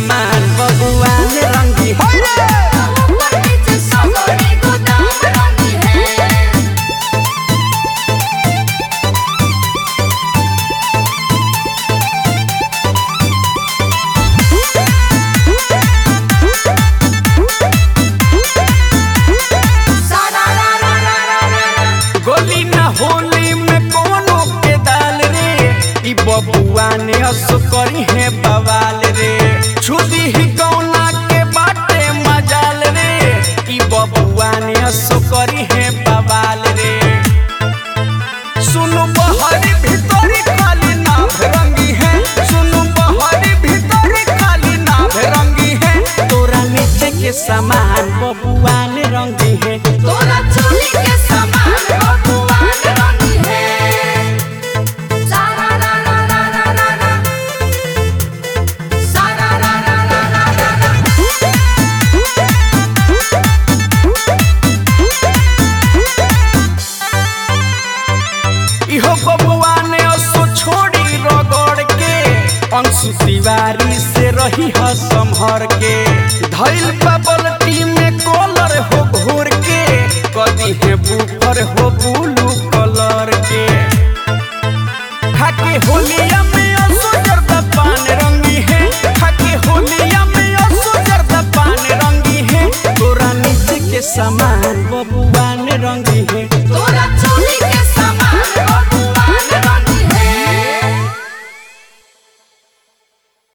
सामान बबुआ ने रंगी ऊपर नीचे सगरे गोदाम रंगी है सारा रा रा रा रा रा गोली न होली में कोनो के दाल रे ई बबुआ ने असो करी है बवाल रे छुदी ही कौना के बाटे मजाल रे ई बबुआ ने असो करी है बवाल रे सुनु बहरी भीतरी खाली नाभ रंगी है सुनु बहरी भीतरी खाली नाभ रंगी है तोरा नीचे के सामान बबुआ ने रंगी है तोरा चोली के समान बबुआन रंगी है सारा रा रा रा रा रा रा सारा रा रा रा रा रा रा इहो बबुआ ने असो छोड़ी रगड़ के अंशु तिवारी से रही ह संभर के धैल बबल में कॉलर हो घोर के कदी है बुफर हो ब्लू कलर के खाके होलिया में असो जर्दा पान रंगी है खाके होलिया में असो जर्दा पान रंगी है तोरा नीचे के सामान बबुआ